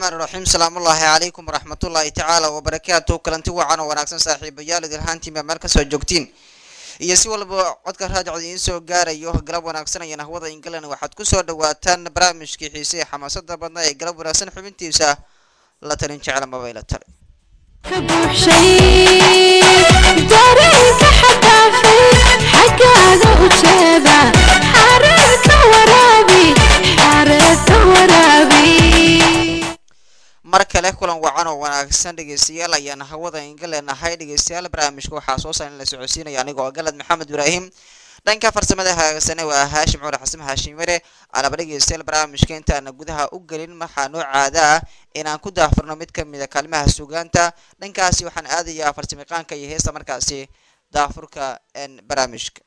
raxmaan raxiim salaamullaahi calaykum waraxmatullaahi tacaala wabarakaatu kulanti wacan oo wanaagsan saaxiibayaal idilhaantiinba meel kasoo joogtiin iyo si walba codka raajicda idiin soo gaarayo galab wanaagsan ayaan hawada england waxaad kusoo dhawaataan barnaamijkii xiise ee xamaasada badnaa ee galab wanaagsan xubintiisa la talin jecla mabayla tale ka buuxshay dareenka xadaafay xaggaaga u jeeda xareerka waraabi xareerka waraabi mar kale kulan wacan oo wanaagsan dhegeystayaal ayaan hawada inga leenahay dhegeystayaal barnaamijka waxaa soo saaran la socodsiinaya anigoo galad maxamed ibraahim dhanka farsamada hagaagsane waa haashim cumar xasan haashim mere alaba dhegeystayaal barnaamijka intaana gudaha u gelin waxaa noo caada ah inaan ku daafurno mid kamid a kaalmaha sugaanta dhankaasi waxaan aadayaa farsamiqaanka iyo heesta markaasi daafurka barnaamijka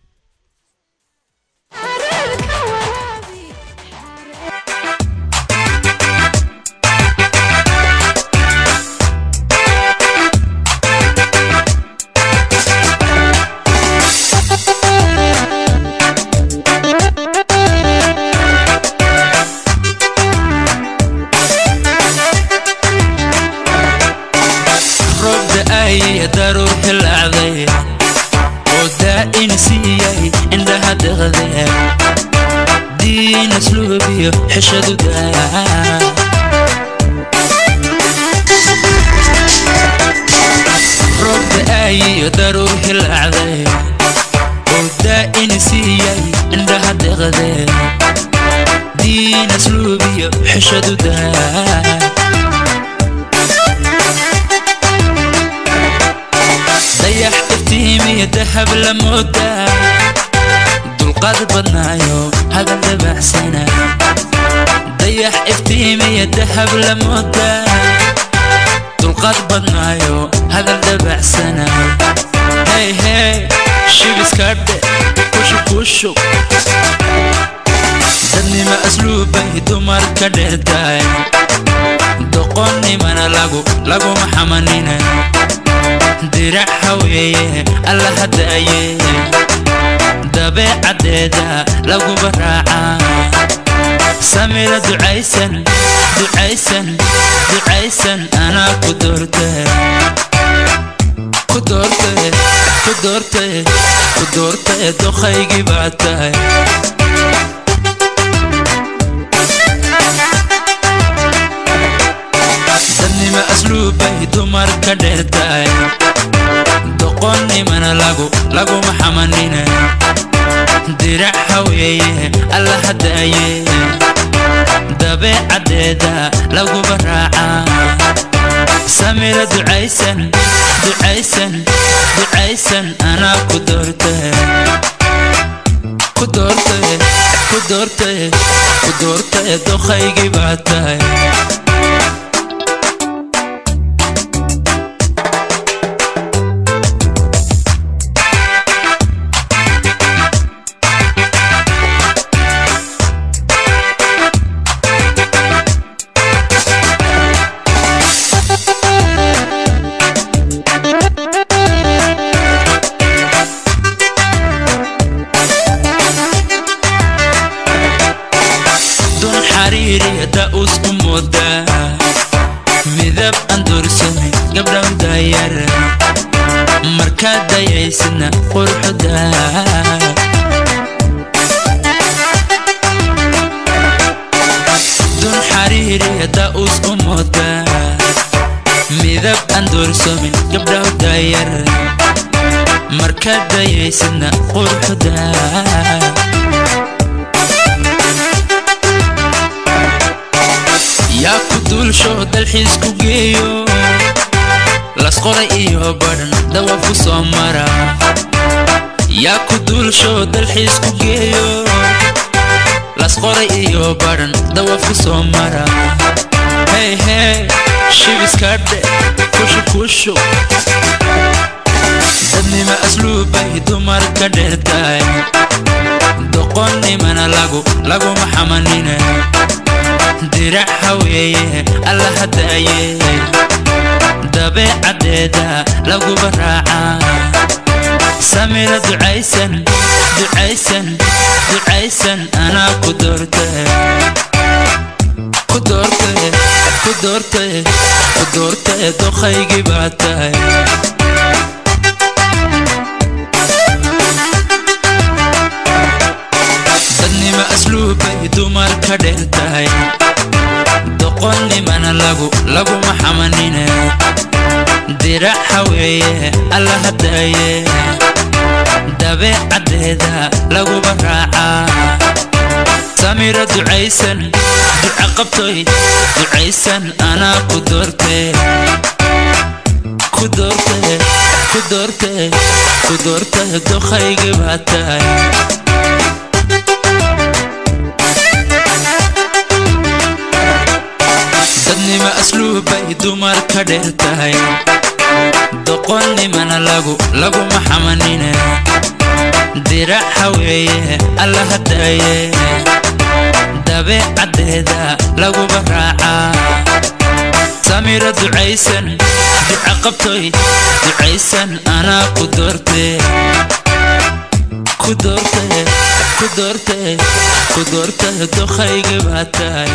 xareerka waraabi roob da'ay daruur hilacday oo daa'in siiyay indhaha deqde diin asluubiyo xishadu daa roob da'ay daruur hilacday oo daa'in siiyay indhaha deqde diin asluubiyo xishadu daa dayax iftiimiyo dahab la moodaa dulqaad badnaayo hadal dabacsana dayax iftiimiyo dahab la moodaa dulqaad badnaayo hadal dabacsana hey hey shibiskadhe kushu kushu dadnima asluubay dumarka dheertaay doqonnimana lagu laguma xamanina dirac haweeye alla hadaaye dabeecaddeeda laguba raacaa samira ducaysan ducaysan ducaysan anaa ku doorte ku doorte ku doorte ku doorte doqaygii baa tahay dadnima asluubay dumarka dheertaay doqonnimana lagu laguma xamanina dirac haweeye alla hadaaye dabeecaddeeda laguba raacaa samira ducaysan ducaysan ducaysan anaa ku doorte ku doorte ku doorte ku doorte doqaygii baa tahay dun xariiriya daa'usku moodaa midab aan doorsami gabdhan daayar markaad dayaysidna quruxda dun xariiriya daa'usku moodaa midab aan doorsamin gabdhahu daayar markaad dayaysidna quruxda yaa ku duulsho dalxiis ku geeyo lasqoray iyo badhan dawab ku soo mara yaa ku duulsho dalxiis ku geeyo lasqoray iyo badhan dawab ku soo mara hey hey shibiskadhe kushu kushu dadnima asluubay dumarka dheertaay doqonnimana lagu laguma xamanina dirac haweeye alla hadaaye dabeecaddeeda laguba raacaa samira ducaysan ducaysan ducaysan anaa ku doorte ku doortay ku doortay ku doortay doqaygii baa tahay dadnimo asluubbay dumar ka dheer tahay doqonnimana lagu laguma xamanine diraxa weeye alla hadaaye dabeecaddeeda laguba raacaa samira ducaysan duca qabtoy ducaysan anaa ku doortee ku doortee ku doortee ku doortee doqaygii baa tahay dadnimo asluubbay dumar ka dheer tahay doqonnimana lagu laguma xamanine diraxa weeye alla hadaaye dabeecaddeeda laguba raacaa samira ducaysan duca qabtoy ducaysan anaa ku doortee ku doortee ku doortee ku doortee doqaygii baa tahay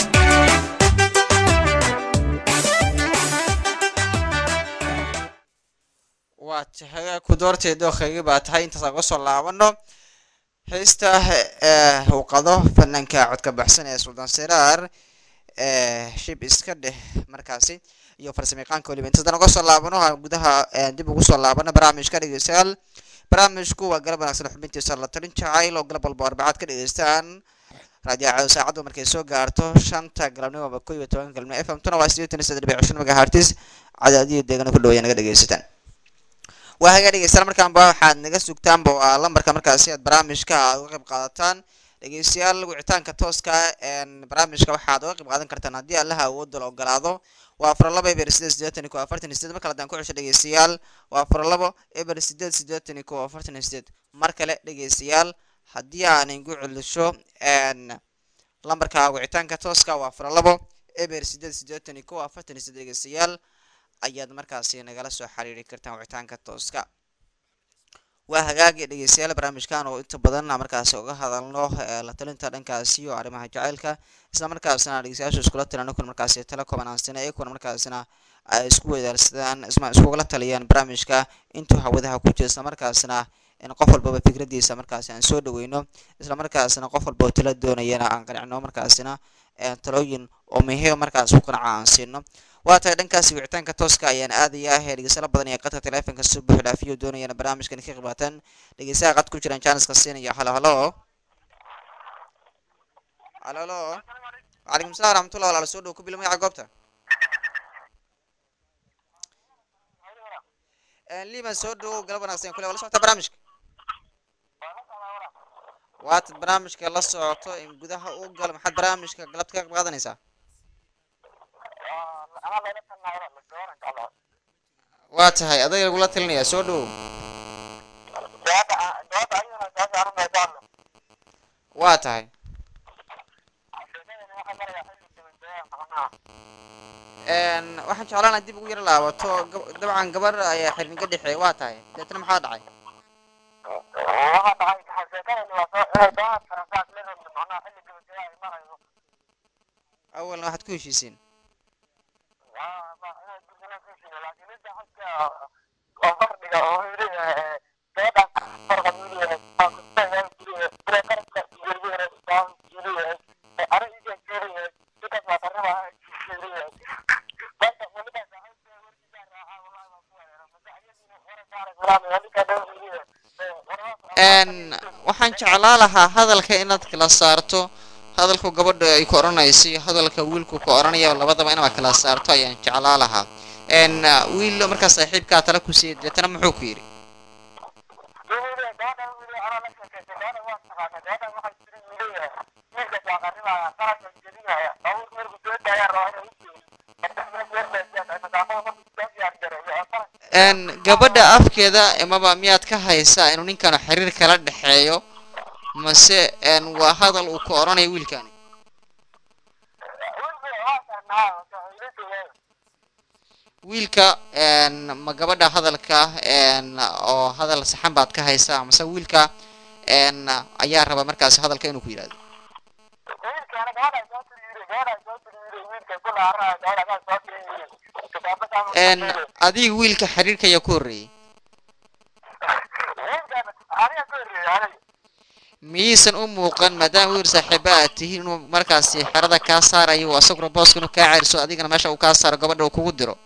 waa tahay ku doortay dookhaygi baa tahay intaas aan kasoo laabano heesta uu qado fanaanka codka baxsan ee suldaan siraar shib iska dheh markaasi iyo farsamayaqaanka weliba intaasaan uga soo laabano ha gudaha dib ugu soo laabano barnaamijka dhegeystayaal barnaamijku waa galab wanaagsan xubintiisa la talin jacayl oo galab walba arbacaad ka dhegeystaan raadiyaacada saacaddu markay soo gaarto shanta galabnimo ama ko iyo tobanka galabnimo f m tuna waa sideetan iyo saddex dhibic shan megahertis cadaadiyo deegana ku dhawaya naga dhegeysataan waa hagaa dhegeystayaal markaanba waxaad naga sugtaanba waa lambarka markaasi aad barnaamijka aad uga qayb qaadataan dhegeystayaal wicitaanka tooska barnaamijka waxaad uga qayb qaadan kartaan haddii allaha awoodda la ogolaado waa afar labo eber sideed sideetan iyo ko afartan iyo sideed mar kale haddaan ku cesho dhegeystayaal waa afar labo eber sideed sideetan iyo ko afartan iyo sideed mar kale dhegeystayaal haddii aan igu celisho lambarka wicitaanka tooska waa afar labo eber sideed sideetan iyo ko afartan iyo sideed dhegeystayaal ayaad markaasi nagala soo xiriiri kartaan wicitaanka tooska waa hagaagi dhegeystayaal barnaamijkan oo inta badan markaasi uga hadalno la talinta dhankaasi iyo arrimaha jacaylka isla markaasina dhegeystayaashu iskula talano kun markaasi tala kooban aan sina iyakuna markaasina ay isku wadaarsadaan isma iskugala taliyaan barnaamijka intuu hawadaha ku jira isla markaasina in qof walbaba fikradiisa markaasi aan soo dhaweyno isla markaasina qof walba oo tala doonayana aan qanicno markaasina talooyin oo muhiim markaas ku qanaca aan siino waa tahay dhankaasi wicitaanka tooska ayaan aadaya ah ee dhegeysala badan ee qadka teleefonka si buux dhaafiyo doonayana barnaamijkan ka qibaataan dhegeysaha qad ku jiraan jaaniska siinaya halo halo halo halo wacalaykum salam raxmatullah walaala soo dhow ku bil magaca goobta liman soo dhow galab wanaagsan kule wala socota barnaamijka waatad barnaamijka la socoto in gudaha u galo maxaad barnaamijka galabta ka qayb qaadanaysaa waa tahay adaga lagula talinaya soo dhow waa tahay waxaan jeclaan dib ugu yaro laabato dabcan gabar ayaa xirniga dhexeey waa tahay deetna maxaa dhacay awalna waxaad ku heshiisiin waxaan jeclaa lahaa hadalka inaad kala saarto hadalku gabadha ay ku odhanayso iyo hadalka wiilku ku odhanaya labadaba inaad kala saarto ayaan jeclaa lahaa wiil markaa saaxiibkaa tala ku siiyay deetana muxuu ku yidhi gabadha afkeeda amaba miyaad ka haysaa inuu ninkanu xiriir kala dhexeeyo mase waa hadal uu ku odhanayo wiilkani wiilka ma gabadha hadalka oo hadal saxan baad ka haysaa mase wiilka ayaa raba markaasi hadalka inuu ku yidhahdo n adiga wiilka xiriirka ayaa ku horreeyey miyaysan u muuqan maadaama wiil saaxiiba aad tihiin inuu markaasi xerada kaa saarayo oo asaguna booska inuu kaa ceriso adigana meesha uu kaa saaro gabadha uu kugu diro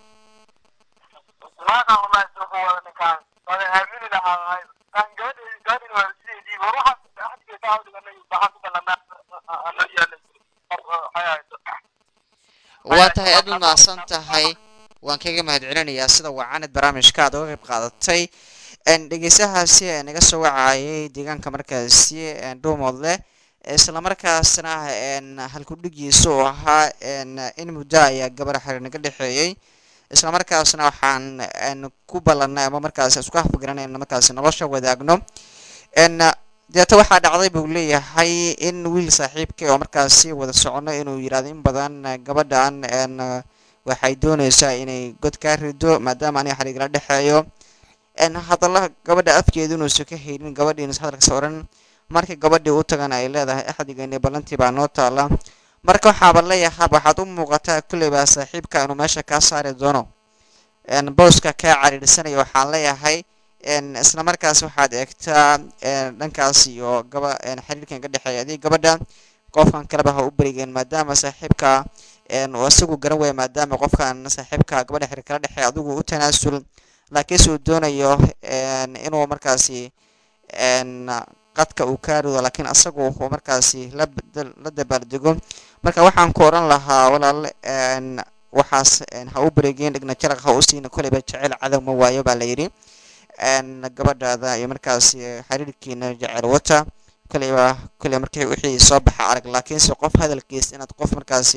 waa tahay aad baad mahadsan tahay waan kaga mahadcelinayaa sida wacanid barnaamijka aad uga qayb qaadatay n dhegeystahaasi ee naga soo wacayay deegaanka markaasi dhuumoodle islamarkaasna n halkudhigiisa oo ahaa n in muddo ayaa gabar xiriir naga dhexeeyey islamarkaasna waxaan n ku ballanay ama markaasi isku afgaranay in markaasi nolosha wadaagno n deeta waxaa dhacday buu leeyahay in wiil saaxiibka oo markaasi wada socono inuu yidhahdo in badan gabadhan n waxay doonaysaa inay god kaa rido maadaama aniga xariigala dhexeeyo n hadalla gabadha afkeedu inuusan ka haynin gabadhiinas hadalkas oran markii gabadhii u tagana ay leedahay axdigeeni ballantii baa noo taala marka waxaaba leeyahay waxaad u muuqataa kulleyba saaxiibka inuu meesha kaa saari doono n booska kaa cariirsanaya waxaan leeyahay n isla markaas waxaad eegtaa dhankaas iyo gaba xiriirkan ka dhexeeya adig gabadha qofkan kaleba ha u berigeen maadaama saaxiibka uu isagu garan weya maadaama qofkan saaxiibka gabadha xiriir kala dhexeeya adigu u tanaasul laakiinse uu doonayo inuu markaasi qadka uu kaa rido laakiin asagu uu markaasi la la dabaaldego marka waxaan ku odhan lahaa walaal waxaas ha u beregeen dhigna jaraq ha u siina koleyba jecel cadow ma waayo baa la yidhi gabadhaada iyo markaasi xiriirkiina jecel wata koleyba koley markii wixii soo baxa arag laakiinse qof hadalkiis inaad qof markaasi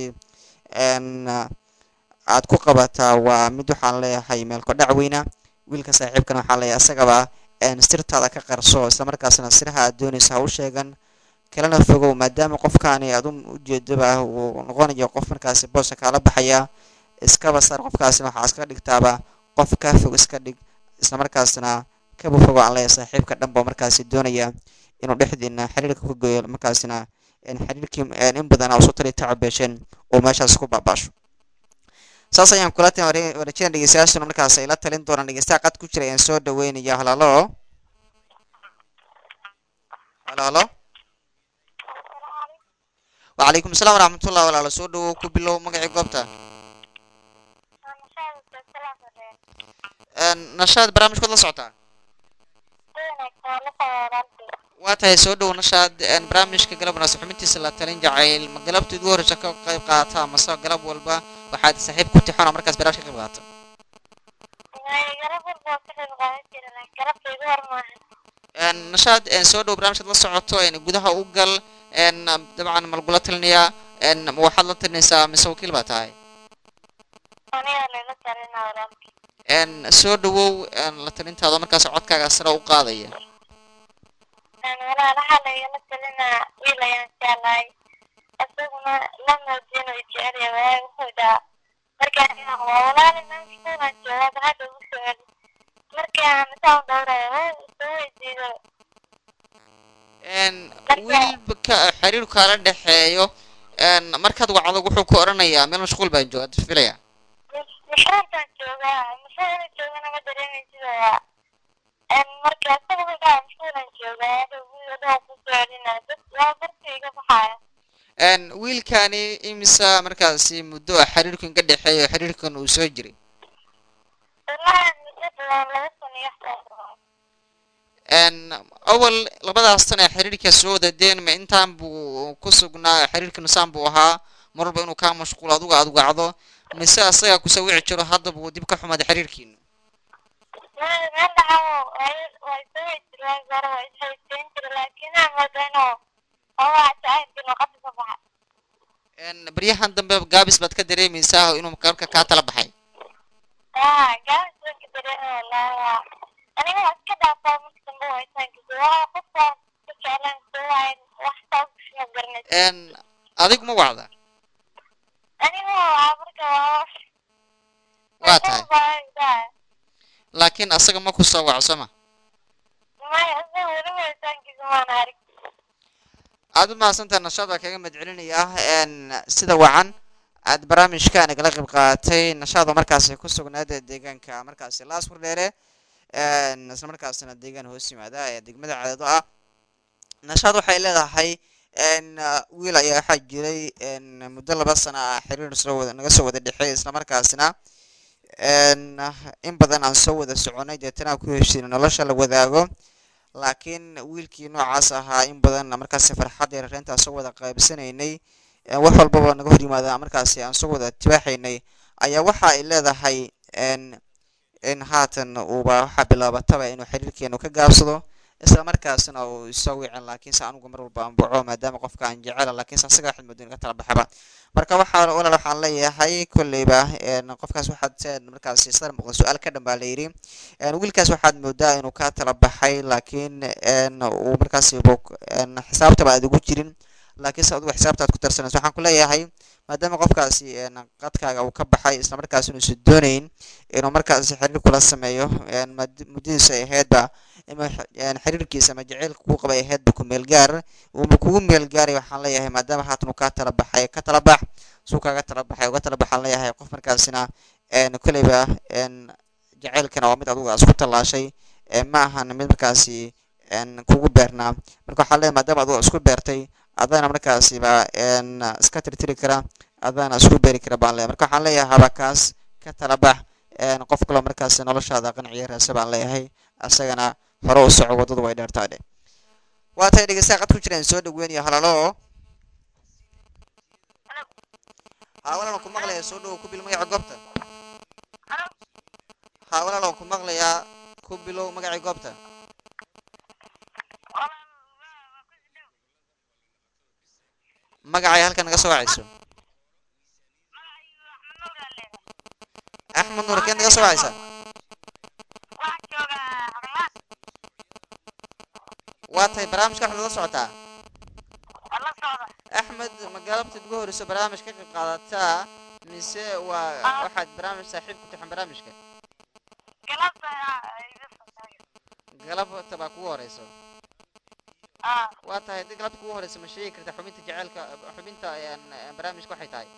aad ku qabataa waa mid waxaan leeyahay meelko dhac weyna wiilka saaxiibkana waxaan leeyahay isagaba sirtaada ka qarso islamarkaasna siraha aad doonaysa ha u sheegan kalena fogow maadaama qofkaani aad ujeedaba uu noqonayo qof markaasi booska kaala baxaya iskaba sar qofkaasina waxaa iska dhigtaaba qof kaa fog iska dhig islamarkaasna kaba fogo aan leeyahay saaxiibka dhanba markaasi doonaya inuu dhexdiina xiriirka ku geeyo markaasina xiriirkii in badan aa usoo tali tacabeesheen oo meeshaas ku baabaasho saas ayaan kula tin warajina dhegeystayaashuna markaas ay la talin doonaan dhegeystaha qad ku jira ayaan soo dhaweynaya halaalo halaalo wacalaykum asalaam waraxmatullah walaalo soo dhawow ku bilow magacii goobta nashaad barnaamijkood la socotaa waa tahay soo dhow nashaad barnaamijka galab wanaagsan xubintiisa la talin jacayl ma galabta ugu horreysa ka qayb qaata amase galab walba waxaad saaxiib ku tixoon oo markaas barnaamij ka qayb qaata nashaad soo dhow barnaamijkaad la socoto gudaha u gal dabcan ma lagula talinayaa ma waxaad la talinaysaa mise wakiil baa tahay soo dhawow la talintaada markaas codkaaga sare u qaadaya walaalaha laygala talinaa wiil ayaan jeclahay isaguna la moodin way jecelya waayo wuxuu dhahaa markaan inaan waa walaali maamskuulaan joogaa hadda ugu soo celi markii aan saan dhowraya way soo weydiido wiilka xiriirku kaala dhexeeyo markaad wacdo wuxuu ku odhanayaa meel mashquul baan jooga filaya mashruurkaan joogaa mashruur inuu joogana ma dareemaysido waa marka isaga wuxuu dhahaa mashquulaan joogaa hadhow wiiladhaan ku soo celinaa dad waa dartii iga baxaya wiilkani imisa markaasi muddo ah xiriirkan ka dhexeeyo xiriirkan uu soo jiray wallahi muddo badan laba sano iyo waxtaas awal labadaas tan ee xiriirka soo wadadeen ma intaan buu ku sugnaa xiriirka nusaan buu ahaa mar walba inuu kaa mashquulo aduga aad wacdo mise asaga kusa wici jiro hadda buu dib ka xumaaday xiriirkiinu meel dhaxaw waa soo weydiir waa gara waa ishaysiin jira laakiin aan moodo inuu hawaa jacaylkiinu qadka ka baxay baryahan dambe gaabis baad ka dareemaysaa inuu marka kaa tala baxay haa gaabis baan ka dareema wallahi waa aniga waa iska dhaafaa marka dambe waa isaankiisa waa qofkaan ku jeclaan soo waayn wax saas ma garanaysa adigu ma wacda aniga waa marka waa waa tahay laakiin asaga ma ku soo waco soo ma maya isaga weli waa isaankiisa maana arag aad u mahadsantaha nashaad baa kaga madcelinaya n sida wacan aad barnaamijka nagala qayb qaadatay nashaad oo markaasi ku sugnaada deegaanka markaasi laasfur dheere n isla markaasina deegaan hoos yimaada ee degmada cadeedo ah nashaad waxay leedahay n wiil ayaa waxaa jiray n muddo laba sana ah xiriir soo wada naga soo wada dhexeey isla markaasina n in badan aan soo wada soconay deetana aan ku heshiina nolosha la wadaago laakiin wiilkii noocaas ahaa in badan markaasi farxad iyo rareynta soo wada qaybsanaynay ee wax walbaba naga hor yimaada markaasi aan soo wada tibaaxaynay ayaa waxa ay leedahay n in haatan uuba waxaa bilaabataba inuu xiriirkeenu ka gaabsado isla markaasina uu isoo wicin laakiinse anugu mar walba aan baco maadaama qofka aan jecela laakiinse asaga waxaad moodo in ka tala baxaba marka waxaa walaal waxaan leeyahay kolleyba n qofkaas waxaad saad markaasi sadar muuqda su-aal ka dhan baa la yidhi n wiilkaas waxaad moodaa inuu ka tala baxay laakiin n uu markaasi bog n xisaabtaba aad ugu jirin laakiinse adigu xisaabta aad ku darsanayso waxaan ku leeyahay maadaama qofkaasi n qadkaaga uu ka baxay isla markaas inuusan doonayn inuu markaasi xiriir kula sameeyo n mad- muddadiisa ay ahaydba ima n xiriirkiisa ama jaceylka kuu qabay ahaydba ku meel gaar uuma kugu meel gaaray waxaan leeyahay maadaama haatan uu kaa tala baxay ka tala bax suu kaaga tala baxay uga tala baxaan leeyahay qof markaasina n kolleyba n jaceylkana waa mid adigu isku tallaashay ee ma ahan mid markaasi n kugu beernaa marka waxaan leeyahay maadaama adigu isku beertay adana markaasiba n iska tirtiri kara adana isku beeri kara baan leeyahay marka waxaan leeyahay habakaas ka tala bax n qof kaloo markaasi noloshaada qanciya raasa baan leeyahay asagana hore u soco waddadu way dheertaa dhe waa tahay dhegeystaha qad ku jiraan soo dhaweynayo halalo haa walaalan ku maqlayaa soo dhowow ku bil magaca goobta haa walaalan ku maqlayaa ku bilow magacii goobta magacay halkan naga soo wacayso axmed nuur keed naga soo wacaysa waa tahay barnaamijka waxaad la socotaa axmed ma galabtid ugu horeyso barnaamij ka qayb qaadataa mise waa waxaad barnaamij saaxiib ku taxan barnaamijka galabta baa kugu horeyso waa tahay haddii galabta kugu horeyso ma sheegi kartaa xubinta jaceylka xubinta een, een, barnaamijka waxay tahay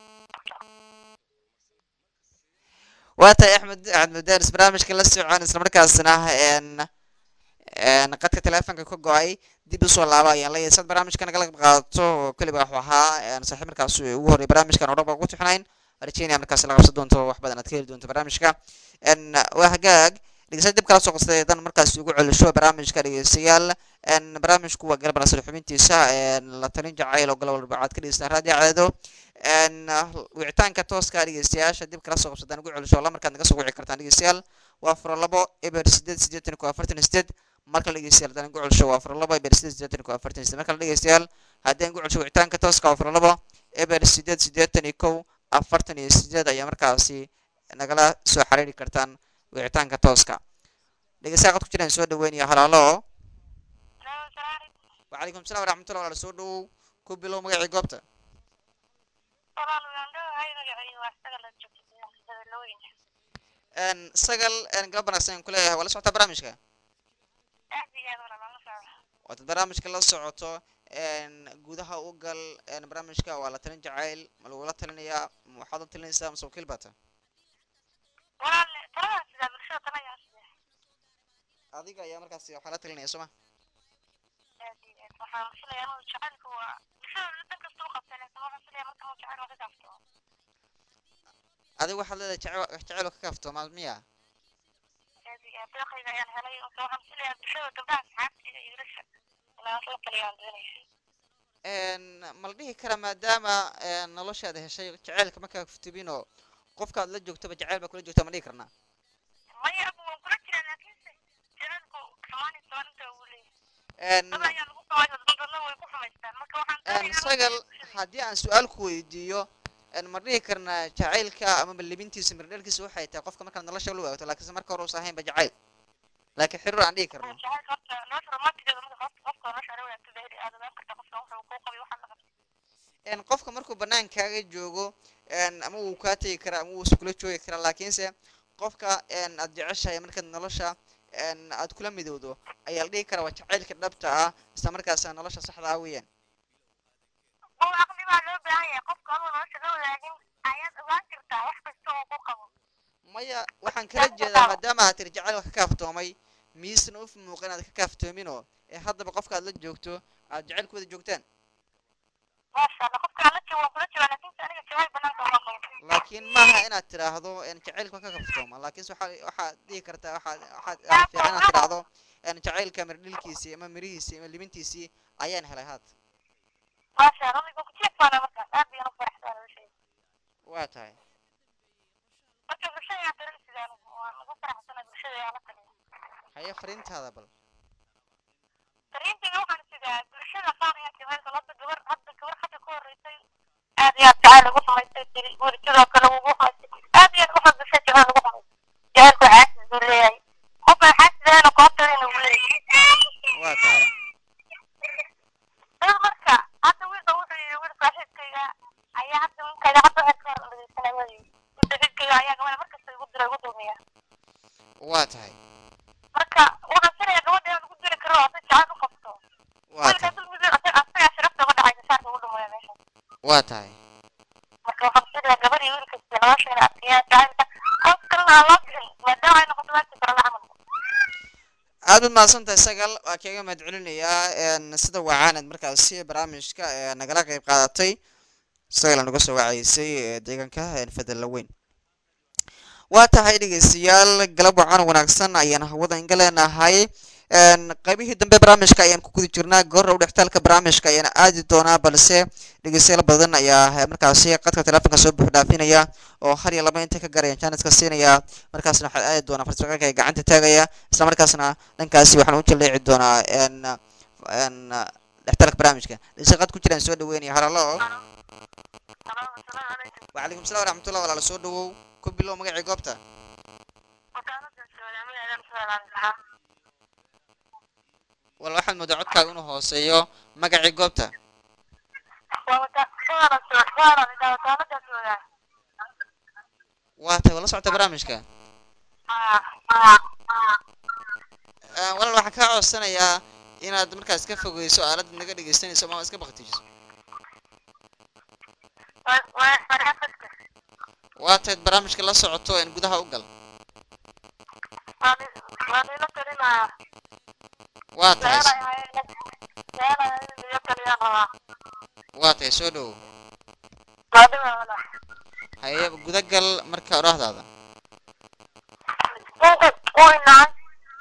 waa tahay axmed axmed madaris barnaamijka la socon isla markaasna een een qadka teleefonka ka go-ay dib usoo laaba ayaan leeyahay sad barnaamijka nagala qayb qaadato oo keliba waxuu ahaa een, saaxiib markaas ugu horey barnaamijkan oo dhan baa ugu tixnayn rajeynaya markaas la qabsan doonto wax badan aad ka heli doonto barnaamijka een waa hagaag dhegeystayaal dib kala soo qabsaday dan markaas ugu celisho barnaamijka dhegeystayaal een barnaamijku waa garab nasir xubintiisa een la talin jacayl oo galo walba aad ka dhegeystaan raadiyo cadeedo een wicitaanka tooska dhegeystayaasha dib kala soo qabsadaan ugu celisho la markaad naga soo wici kartaan dhegeystayaal waa furo labo eber sideed siddeetan iyo afartan iyo sideed markale dhegeystayaal haddaan ugu celisho waa furo labo eber sideed siddeetan iyo afartan iyo sideed markale dhegeystayaal haddaan ugu celisho wicitaanka tooska waa furo labo eber sideed siddeetan iyo kow afartan iyo sideed ayaa markaasi nagala soo xiriiri kartaan wicitaanka tooska dhegeystayaal qad ku jiraan soo dhaweynaya halaalo وعليكم السلام ورحمة الله وبركاته soo dhawow ku bilow magacii goobta een sagal een galab wanaagsan ayaan ku leeyahay waa la socotaa barnaamijka waad barnaamijka la socoto een gudaha u gal een barnaamijka waa la talin jacayl ma lagula talinayaa ma waxaad u talinaysaa mase wakiil baata adiga ayaa markaasi waxaa la talinaya soo ma adiga waxaad leedahay jacayl jacayl oo ka kaafto ma miya een ma la dhihi karaa maadaama een noloshaada heshay jacaylka ma kaaftubinoo qofkaad la joogtoba jacayl baa kula joogtaa ma dhihi karnaa een een sagal haddii aan su-aal ku weydiiyo een ma dhihi karnaa jacaylka ama libintiisa mirdheelkiisa waxay tahay qofka markaad nolosha la wadaagto laakiinse marka hore uusan ahaynba jacayl laakiin xiriir aan dhihi karno een qofka markuu banaankaaga joogo een ama wuu kaa tegi karaa ama wuu iskula joogi karaa laakiinse qofka een aad jeceshahay markaad nolosha een aad kula midowdo ayaa la dhihi karaa waa jacaylka dhabta ah isla markaasna nolosha saxda ah weeyaan oo caqli baa loo baahan yahay qofka adoo nolosha la wadaagin ayaad ogaan kartaa wax kasta oo ku qabo maya waxaan kala jeedaa maadaama aad tiri jacayl ka kaaftoomay miisna uf muuqa inaad ka kaaftoominoo ee haddaba qofka aad la joogto aad jacayl ku wada joogtaan maasha allah qofka aan la joogo waan kula joogaa laakiinse aniga jawaab banaanka uma qabo laakiin maaha inaad tidhaahdo en jacaylka ka kaftooma laakiinse waxaa waxaad dhihi kartaa waxaad waxaad waxaa fiican inaad tidhaahdo en jacaylka mirdhilkiisii ama mirihiisii ama libintiisii ayaan helay haad maasha allah aniga ku jeefaana markaas aad bayaan u faraxsan noloshayda waa tahay marka bulshada yaa daran sidaan waan ugu faraxsana bulshada yaa la taliya haye fariintaada bal fariintayda waxaan sidaa bulshada qaar ayaa jawaabka hadda gabar hadda gabar hadda ka horeysay aad iyo aad jacayl ugu samaystay tiri weli sidoo kale ugu haystay aad iyo aad ugu bulshada jacayl ugu samaystay jacaylku xaasis buu leeyahay qofka xaasidahana koobtadana uu leeyahay waa tahay dad marka hadda wiilka wuxuu yidhi wiil saaxiibkayga ayaa hadda wiilkayga hadda waxay ka hor dhageysanay wadi saaxiibkayga ayaa gabadha markasta igu dira igu dulmiya waa tahay marka wuxuu filaya gabadha inaan ugu diri karo hadda jacayl u qabto waa wiilka tahay dulmiga asagaa sharafta uga dhacay saarka ugu dhumaya meesha waa tahay marka waxaan filayaa gabar iyo wiilka sida nolosha inay adkeeyaan jacaylka qof kalena aan loo bixin maadaama ay noqoto waajib barala camal aad baad mahadsantahay sagal waa kaga mahad celinayaa en sida wacaanad markaasi barnaamijka ee nagala qeyb qaadatay sagal naga soo wacaysay ee deegaanka en fadala weyn waa tahay dhegeystayaal galab wacan wanaagsan ayaan hawada inga leenahay en qaybihii dambe barnaamijka ayaan ku guda jirnaa goorra u dhextaalka barnaamijka ayaan aadi doonaa balse dhegeystayaal badan ayaa markaasi qadka teleefonka soo buux dhaafinaya oo har iyo laba inta ka garayaan jaaniska siinaya markaasna waxaa aadi doonaa farsaqalka ee gacanta taagaya isla markaasna dhankaasi waxaan u jaleeci doonaa en en dhextaalka barnaamijka dhegeystayaal qad ku jiraan soo dhaweynaya haralo asalaamu calaykum وعليكم السلام ورحمة الله ولا soo dhawow ku bilow magacii goobta wakaalada soolaamadeedan soolaan lahaa wal waxaad moodaa codkaaga inuu hooseeyo magacii goobta waa wata soolan soo soolan idaa wakaalada soolaan waa tahay wala socota barnaamijka haa haa haa Eh, walaal waxaan kaa codsanayaa inaad markaas ka fogeyso aalada naga dhegeysanayso ama iska baktijiso waa waa faraafadka waa tahayd barnaamijka la socoto in gudaha u gal waa ni waa niila talinayaa waa tahay meelay ahayd meelay ahayd niila taliyaan rabaa waa tahay soo dhawow waa dhiba wala haye guda gal marka odhahdaada uu inacay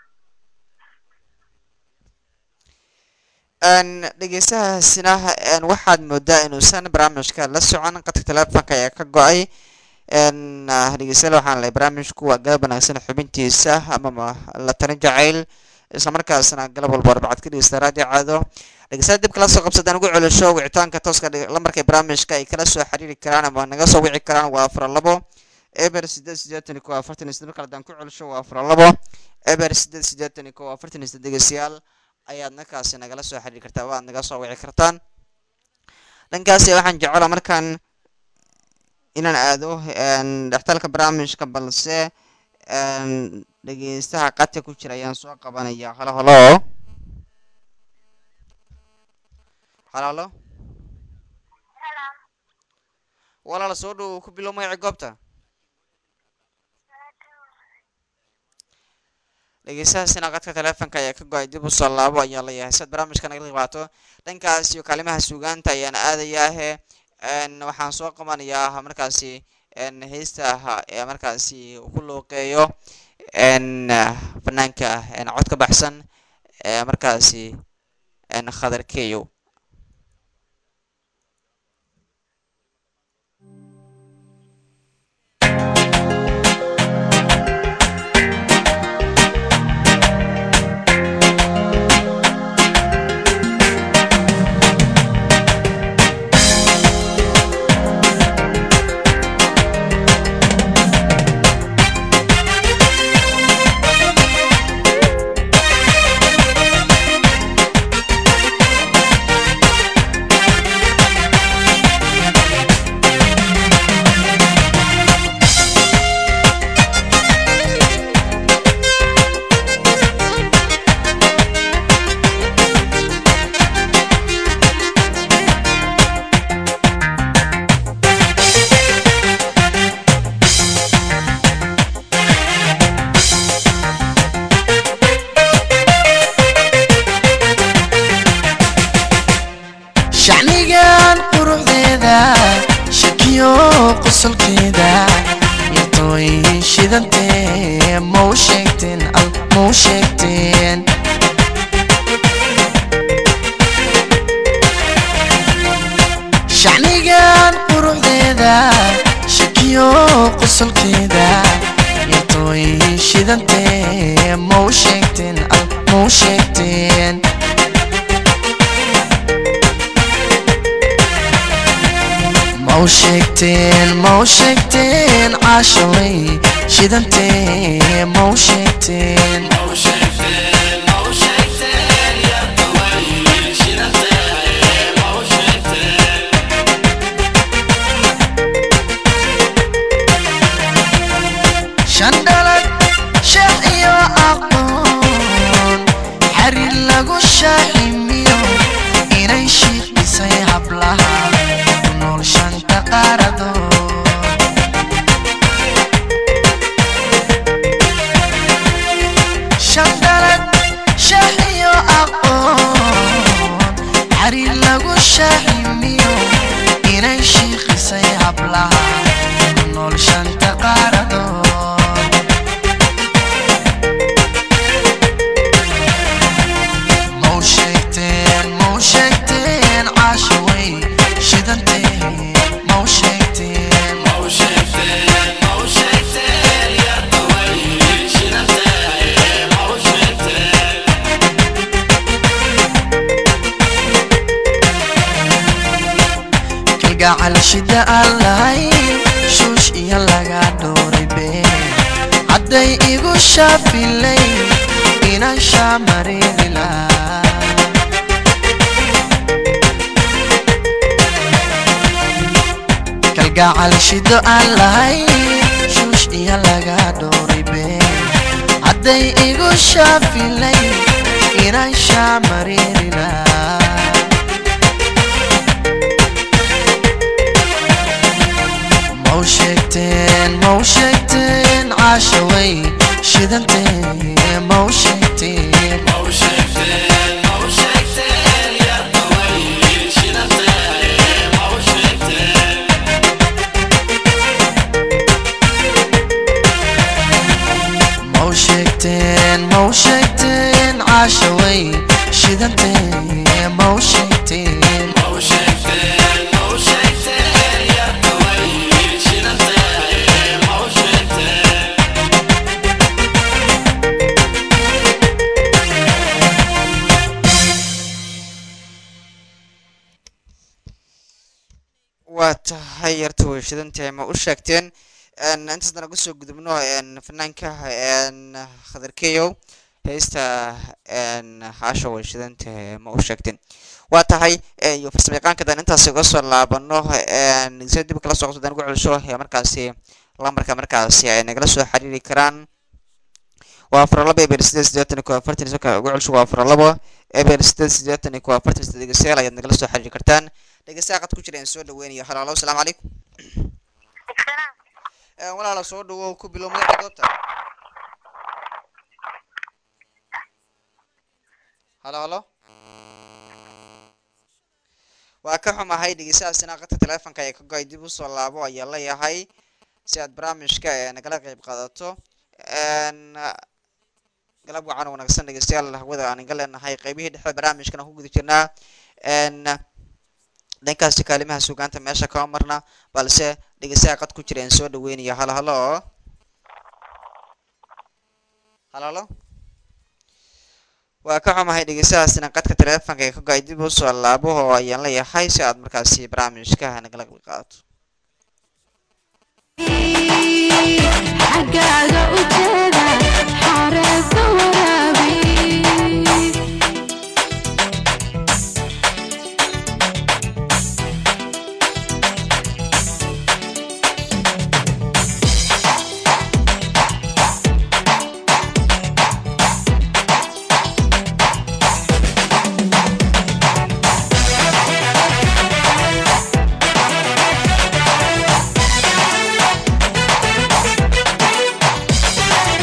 n dhegeystahaasina n waxaad moodaa inuusan barnaamijka la socon qadka teleefonka ayaa ka go-ay n dhegeystayaal waxaan lehay barnaamijku waa galab wanaagsan xubintiisa amama la talin jacayl islamarkaasna galab walba arbacad ka dhegeysta raadiyo caado dhegeystayaal dib kala soo qabsadaan ugu celisho wicitaanka tooska dhig- lambarka barnaamijka ay kala soo xiriiri karaan ama naga soo wici karaan waa afar labo eber sideed sideetan iyo kow afartan iyo siddeed marka haddaan ku celisho waa afar labo eber sideed sideetan iyo kow afartan iyo siddeed dhegeystayaal ayaad markaasi nagala soo xiriiri kartaa waad naga soo wici kartaan dhankaasi waxaan jecela markaan inaan aado n dhextalka barnaamijka balse n dhegeystaha qadka ku jira ayaan soo qabanaya halo halo halo halo walaal soo dhow ku bilow magaci goobta dhegeystahaasina qadka teleefonka ayaa ka go-ay dib u soo laabo ayaa leeyahay siad barnaamijka nagala qibaato dhankaas iyo kaalimaha suugaanta ayaan aadayaahe n waxaan soo qabanayaa markaasi n heesta ee markaasi ku looqeeyo n fanaanka n cod ka baxsan ee markaasi n khadar keyow Thank qosolkeeda intooy shidantee mau sheegteen al mau sheegteen mau sheegteen mau sheegteen caashaway shidantee mau sheegteen shandhalad sheekh iyo aqoon xariir lagu shaahimiyo inay shiiqisay hablaha ku nool shanta qaaradood shandhalad sheekh iyo aqoon xariir lagu shaahimiyo inay shiiqisay hablaha ku nool shanta qaaradood mau sheegteen mau sheegteen caashaway shidanteen mau sheegteen kalgacal shida aan lahayn shuush iyo laga dhooray been hadday igu shaafilay inaan shaamareeri lahaa kalgacal shido aan lahayn shuush iyo laga dhooray been hadday igu shaafilay inaan shaamareeri lahaa mau sheegteen mau sheegteen caashaway shidantee mau sheegteen mau sheegteen mau sheegteen caashaway shidantee mau sheegteen waa tahay yarta weyshadantahay ma u sheegteen intaas dana kusoo gudubno fanaanka khadarkeyow heesta haasha weyshadantahay ma u sheegteen waa tahay iyo farsamayaqaanka dan intaas uga soo laabano si dib kala soo qabsadaan ugu celiso markaasi lambarka markaasi ay nagala soo xiriiri karaan waa afar laba eber sideed siddeetan iyo afartan iyo soka ugu celiso waa afar labo eber sideed siddeetan iyo afartan iyo saddeed dhegeystayaal ayaad nagala soo xiriiri kartaan dhegeystaha qad ku jira aan soo dhaweynayo halo halo asalaamu calaykum Salaam. walaala soo dhawow ku bilow magaca goobta halo halo waa ka xumahay dhegeystahaasina qadka taleefonka ee ka go-ay dib usoo laabo ayaa leeyahay si aad barnaamijka ee nagala qeyb qaadato galab wacan wanaagsan dhegeystayaal hawada aan iga leenahay qeybihii dhexe barnaamijkan aan ku guda jirnaa dhankaasi kaalimaha sugaanta meesha kama marna balse dhegeystaha qad ku jira aan soo dhaweynaya halo halo halo halo waa ka xumahay dhegeystahaasina qadka taleefonka ee ka go-ay dib usoo laabo oo ayaan leeyahay si aad markaasi barnaamijka nagala qeyb qaadato xaggaaga u jeeda xareedka waraabi mau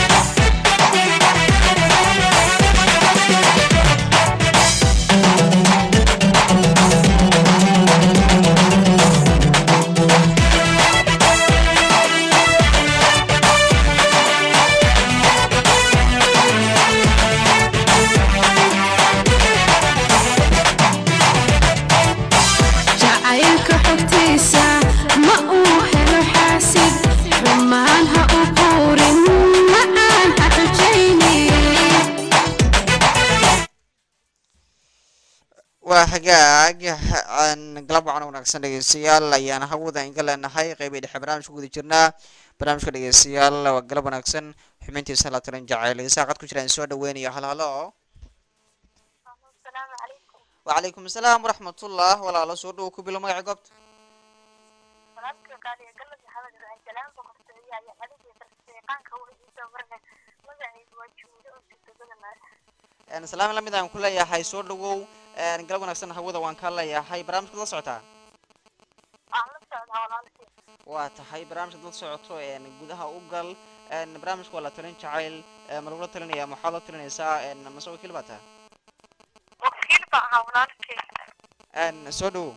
waa hagaag aan galab wacan wanaagsan dhegeystayaal ayaan hawada inga leenahay qeybay dhexe barnaamijka guda jirnaa barnaamijka dhegeystayaal waa galab wanaagsan xubintiisa la tiran jacayl saaqad ku jira in soo dhaweynayo hal halo asalaamu calaykum wacalaykum asalaam waraxmatullah walaalo soo dhowo ku bilo magaca goobta walaalkii qaaliya galad maxamed ibrahim salaam boqortooyo ayaa adigii farsameeqaanka wixii marnay magaciisu waa juulo oo sitobada mare salaam lamid aan ku leeyahay soo dhawow galab wanaagsan hawada waan kaa leeyahay barnaamijka la socotaa waan la socdaa walaalkii waa tahay barnaamijka dad socoto gudaha u gal barnaamijka waa la talin jacayl ma lagula talinaya maxaad la talinaysaa mase wakiil baa tahay wakiil baa ahaa walaalkii soo dhawow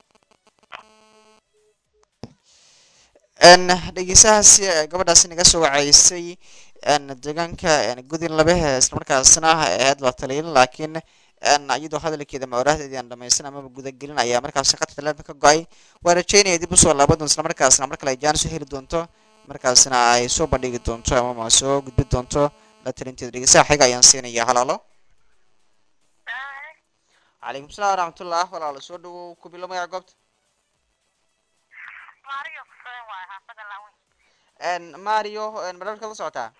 dhegeysahaasi gabadhaasi naga soo wacaysay deegaanka gudin labehe islamarkaasna ahayd la taliyin laakiin iyadoo hadalkeeda maorahdeedii aan dhamaysan amaba gudagelin ayaa markaasi khadka telefonka ka go-ay waa rajeynaya dib usoo laaban doonto islamarkaasna mar kale ay jaanis u heli doonto markaasna ay soo bandhigi doonto amama soo gudbi doonto la talinteeda dhegeysaha xiga ayaan siinaya halaalo calaykum salaam waraxmatullah walaalo soo dhawow ku bilo magaca goobta maariyo kuseen waay xaafada lawin mario barnaamijka la socotaa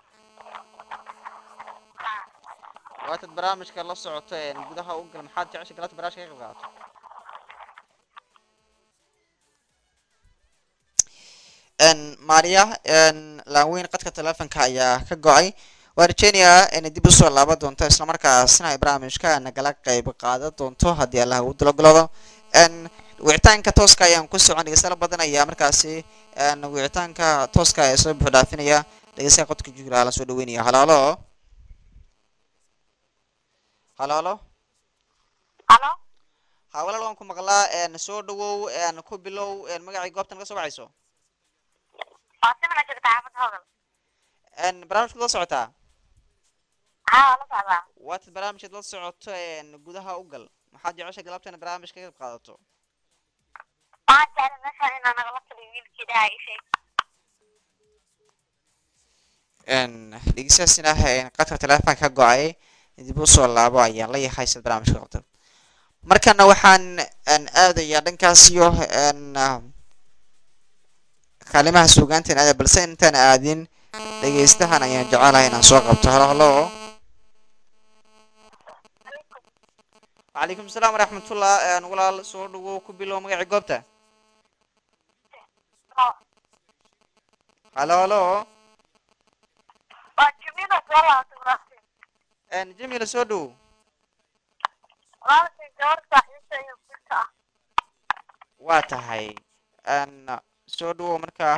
waatad barnaamijka la socoto gudaha u gal maxaad jecesha galata barnaamijka ka qayb qaadato maria laaweyn qadka telefonka ayaa ka go-ay waa rajeynayaa inay dib usoo laaban doonto islamarkaasna ay barnaamijka nagala qayb qaadan doonto haddii allah uu dalogolado wicitaanka tooska ayaan ku socon dhegeystayaal badan ayaa markaasi wicitaanka tooska ee soo buux dhaafinaya dhegeystaha qodka jira la soo dhaweynaya halaalo halaalo halo ha walaal waan ku maqlaa soo dhawow ku bilow magacii goobtan ka soo wacayso faatimana jirta xaafada hodal barnaamijkaad la socotaa haa la socdaa waatad barnaamijkaad la socoto gudaha u gal maxaad jecesha galabtana barnaamij ka qayb qaadato waan jeclay meeshaan inaa nagala taliyo wiilkii dhaha ii sheeg dhegeystayaasina qadka telefonka ka go-ay dib usoo laabo ayaan la yahay sid barnaamijka qabta markana waxaan aadayaa dhankaas iyo kaalimaha suugaanteen aada balse intaan aadin dhegeystahan ayaan jecelahay inaan soo qabto halo halo wacalaykum asalaam waraxmatullah walaal soo dhawow ku bilow magacii goobta halo halo waa jimiila soo laabtay walaalkii jamila soo dhawow walaalkii gabar saaxiibta iyo gurta ah waa tahay soo dhawow markaa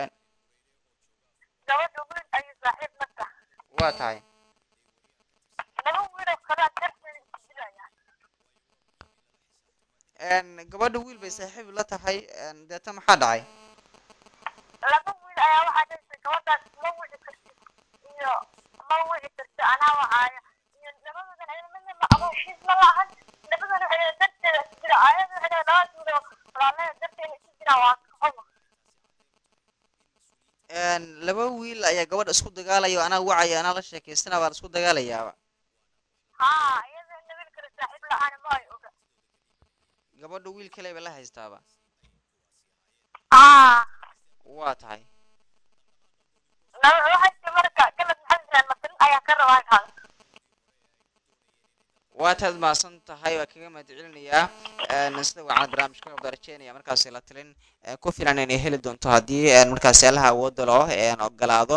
gabadha wiil ayuu saaxiib la tahay waa tahay laba wiil oo kalea darteeda isdilaya gabadha wiil bay saaxiib la tahay deeta maxaa dhacay laba wiil ayaa waxaa dhahaysa gabadhaas ma wici kartid iyo ma wici kartid anaa wacaayo iyo labadoodan ayada midna ma abooshiis ma lahan labadoona waxay dhahay darteeda isu jira ayada waxay dhahay labadaas wiil oo walaalada darteeda isu jiraan waa kaxuma laba wiil ayaa gabadha isku dagaalaya oo anaa wacaya anaa la sheekaysana baan isku dagaalayaaba haa iyada ina wiil kale saaxiib la-aan ma ay oga gabadha wiil kale ba la haystaaba haa waa tahay laba waxay tii marka galad maxamed ibrahim matalin ayaa ka rabaa kaada waa taad mahadsan tahay waa kaga mahad celinayaa sida waxaan barnaamijka qabda rajeynaya markaasi la talin ku filan inay heli doonto haddii markaasi allaha awoodda loo ogolaado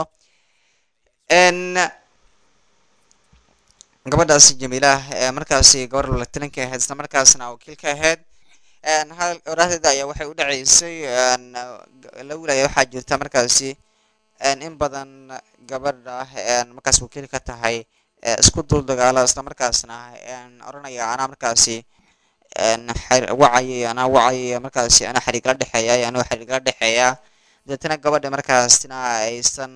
gabadhaasi jamiilah markaasi gabar la talinka ahayd isla markaasna wakiilka ahayd hadal oraahdeeda ayaa waxay u dhaceysay la wilaya waxaa jirta markaasi in badan gabadha markaas wakiil ka tahay isku dul dagaalo isla markaasna oranaya anaa markaasi wacayay anaa wacayay markaasi anaa xariigla dhexeeya anoo xariigla dhexeeya deetana gabadha markaasna aysan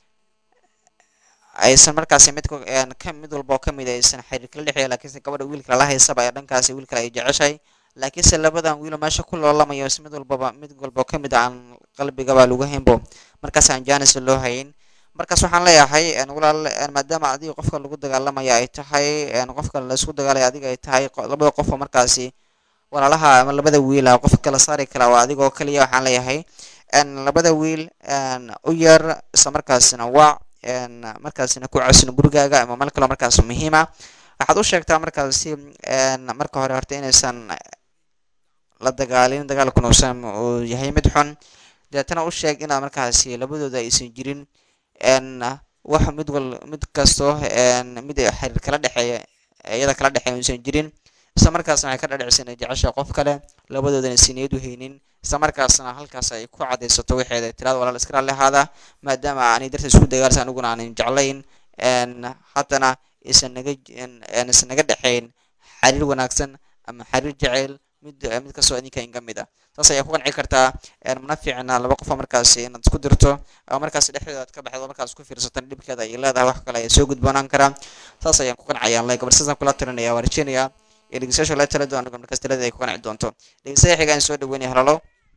aysan markaasi mid ka mid walba oo kamid aysan xiriirkala dhexeeya laakiinse gabadha wiilka lala haysaba ee dhankaasi wiilkale ay jeceshay laakiinse labadan wiilo meesha ku loolamayo mid walbaba mid walba oo kamid aan qalbigaba lagu haynbo markaas aan janis loo hayn markaas waxaan leeyahay een, walaal een, maadaama adiga qofka lagu dagaalamaya ay tahay een, qofka laisku dagaalaya adiga ay tahay qo- labada qof oo markaasi walaalaha ama labada wiil ah qofka kala saari kara waa adigoo kaliya waxaan leeyahay een, labada wiil een, u yar isla markaasina waac een, markaasina ku casin gurigaaga ama meel kaloo markaas muhiima waxaad u sheegtaa markaasi een, marka hore horta inaysan la dagaalin dagaalkuna uusan uu yahay mid xun deetana u sheeg inaa markaasi labadooda aysan jirin een, wax mid wal mid kasto een, mid xiriir kala dhexeeya iyada kala dhexeeya uusan jirin isla markaasna waxay ka dhadhicisa inay jecesha qof kale labadoodana si niyad u haynin isla markaasna halkaas ay ku cadaysato waxeeda tiraada walaal iska raalli ahaada maadaama aanay darta isku dagaalsan aniguna aanan jeclayn een, haddana isan naga j- een, een, isan naga dhexayn xiriir wanaagsan ama xiriir jeceyl mid mid kastoo idinka inga mid ah saas ayaa ku qanci kartaa een, mana fiicna laba qof oo markaasi inaad isku dirto ama markaasi dhexdooda aad ka baxdo markaas ku fiirsatan dhibkeeda ay leedahay wax kale ayaa soo gudboonaan karaa saas ayaan ku qancayaan le gabar saasaan kula talinaya waan rajeynayaa in dhegeystayaasha la tala doon markaas talada ay ku qanci doonto dhegeystayaal xiga aan soo dhaweynaya halalo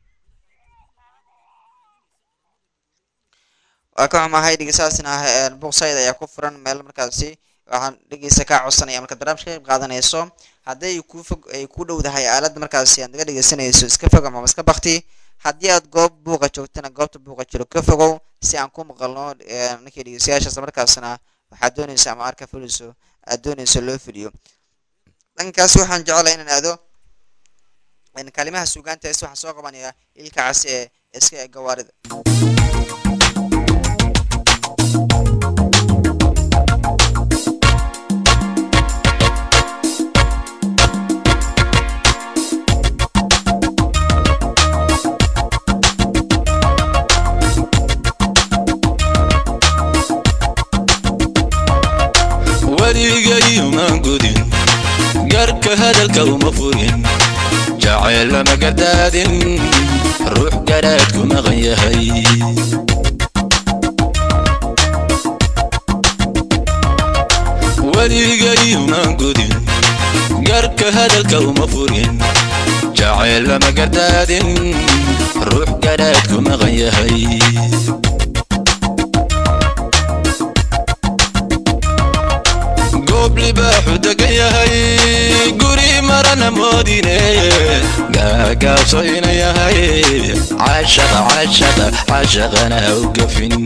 waa ka xumahay dhegeystayaasina buuqsayda ayaa ku furan meel markaasi waxaan dhegeysta kaa codsanaya markaad barnaamijka ka qayb qaadanayso hadday ku fog ay ku dhowdahay aalad markaasi aad naga dhegeysanayso iska fog ama iska bakti haddii aad goob buuqa joogtana goobta buuqa jiro ka fogow si aan ku maqalno eh, ninkii dhegeystayaasha isla markaasna waxaad doonaysa ama arka fuliso aad doonayso loo fuliyo dhankaas waxaan jeclahay inaan aado in kalimaha suugaanta is waxaa soo qabanaya ilka casi ee iska ee gawaarida weligay uma gudin garka hadalka uma furin jacayl lama gardaadin ruux garaadku maqan yahay weligay uma gudin garka hadalka uma furin jacayl lama gardaadin ruux garaadku maqan yahay goob libaaxu degan yahay guri marana moodine gaagaabso ina yahay cashaqa cashaqa cashaqana ha u gafin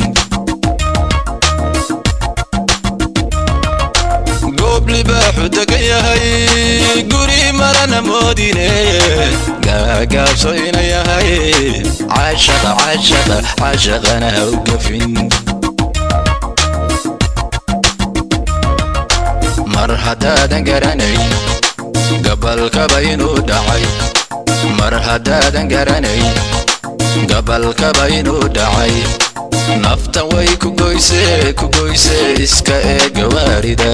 goob libaaxu degan yahay guri marana moodine gaagaabso ina yahay cashaqa cashaqa cashaqana ha u gafin mar haddaadan garanayn gabalkaba inuu dhacay mar haddaadan garanayn gabalkaba inuu dhacay naftan way ku goyse ku goyse iska ee gawaarida